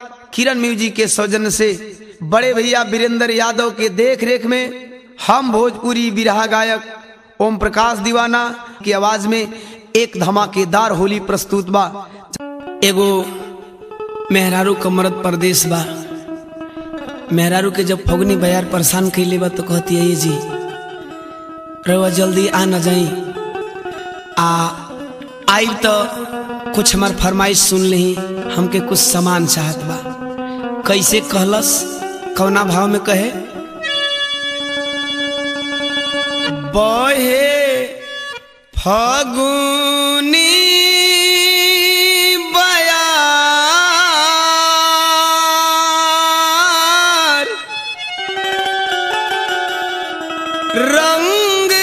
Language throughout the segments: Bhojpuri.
किरण म्यूजिक के सौजन्य से बड़े भैया वीरेंद्र यादव के देख रेख में हम भोजपुरी बिरहा गायक ओम प्रकाश दीवाना की आवाज में एक धमाकेदार होली प्रस्तुत बा एगो मेहरारू का मरद परदेश बा मेहरारू के जब फगनी बयार परेशान कैले बा तो कहती है ये जी रवा जल्दी आ न जाई आ आई तो कुछ हमार फरमाइश सुन ली हमके कुछ सामान चाहत बा कैसे कहलस कौना भाव में कहे बहे फगुनी बयार रंग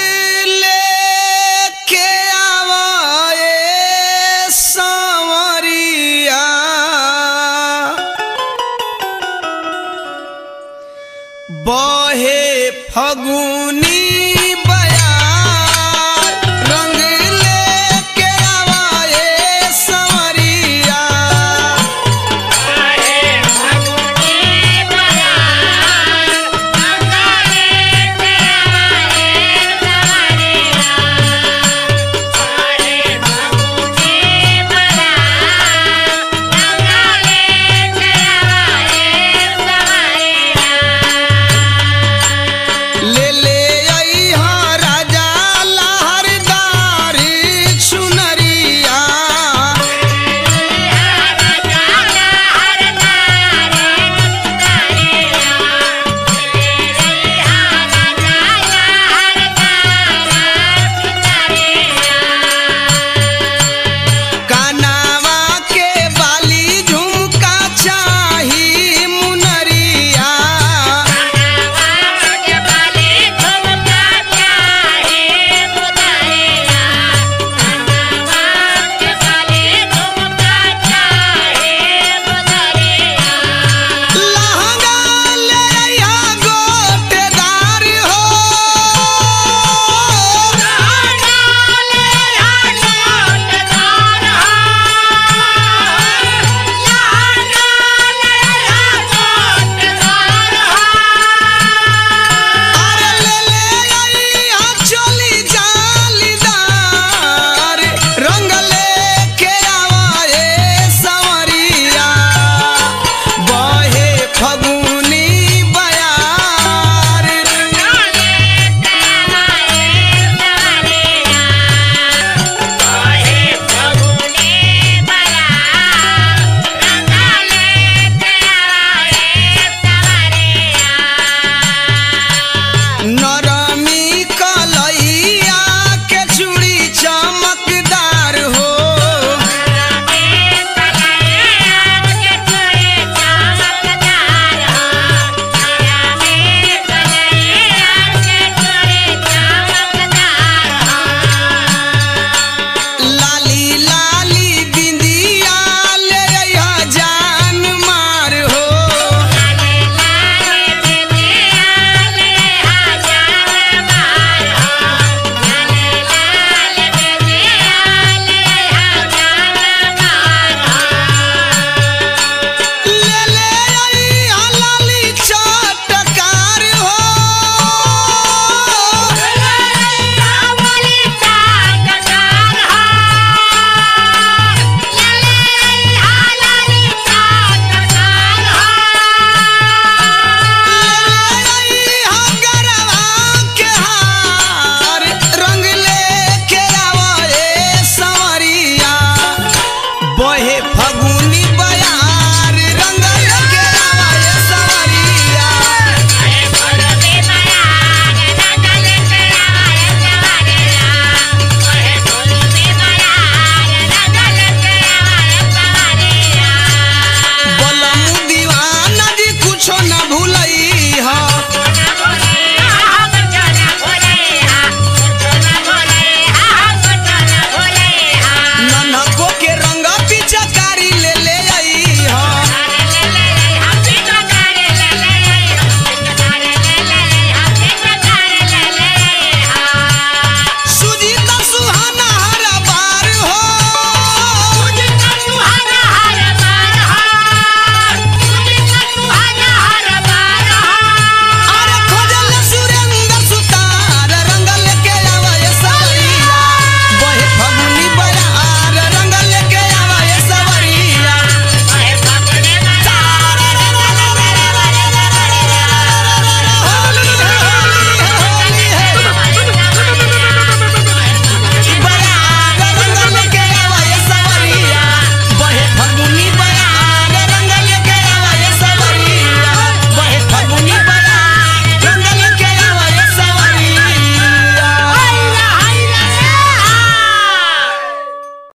लेके आवाए सांवरिया बहे फगुनी